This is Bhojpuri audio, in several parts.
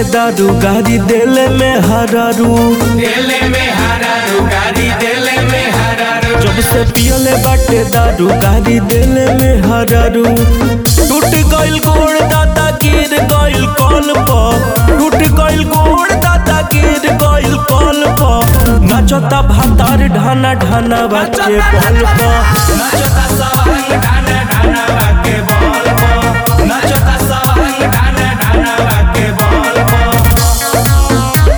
दारू गाड़ी देले में हरारू देले में हरारू गाड़ी देले में हरारू जब से पियले बाटे दारू गाड़ी देले में हरारू टूट गइल गोड़ दादा गिर गइल कल पर टूट गइल गोड़ दादा गिर गइल कल पर नाचता भातार ढाना ढाना बाचे बल पर नचता सवांग ढाना ढाना बाके बॉल पो नचता सवांग ढाना ढाना बाके बॉल पो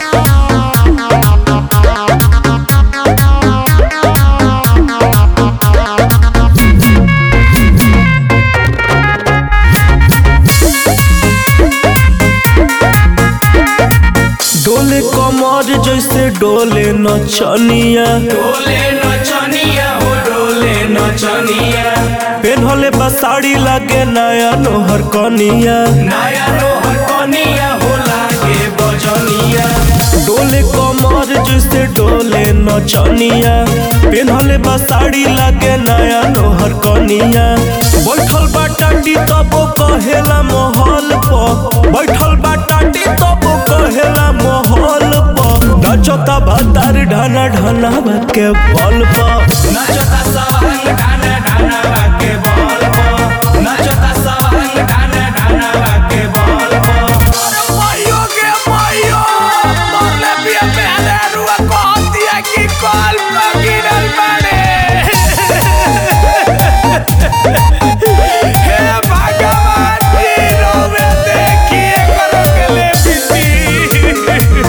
डोले कमर जैसे डोले नचनिया डोले नचनिया हो डोले नचनिया पेन्हले बा साड़ी लागे नया नोहर कनिया नया रोहर कनिया हो लागे बजनिया डोले कमर जैसे डोले नचनिया पेन्हले बा साड़ी लागे नया नोहर कनिया बैठल बा टाटी तबो कहेला महल प बैठल बा टाटी तबो कहेला महल प नचता भातार ढाना ढाना के बल प नचता सवांग ढाना ढाना बाके बॉल पो नचता सवांग ढाना ढाना बाके बॉल पो अरे मायो के मायो मोरले पिया पहले रुआ कह दिया कि कॉल पर गिरल बाड़े हे भगवान जी रोवे देखिए करो के ले बीती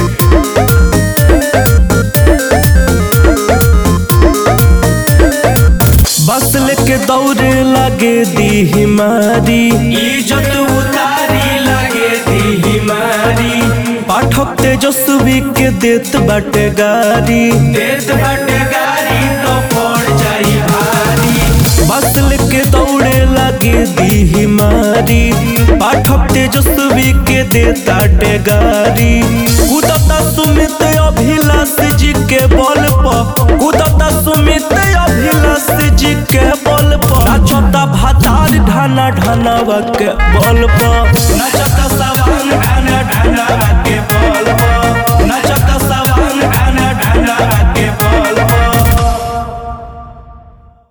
बस लेके दौड़े लागे दी मारी इज्जत उतारी लगे दी मारी पाठक तेजस्वी के देत बाटे गारी देत बाटे गाड़ी तो पड़ जाई भारी बस लेके दौड़े लागे दी मारी पाठक तेजस्वी के देताटे गारी कुदता सुमित अभिलाष जी के बल पर कुदता सुमित अभिलाष जी के बल पर नाचता भातार ढाना ढाना के बल पर नचत सवांग ढाना ढाना के बॉल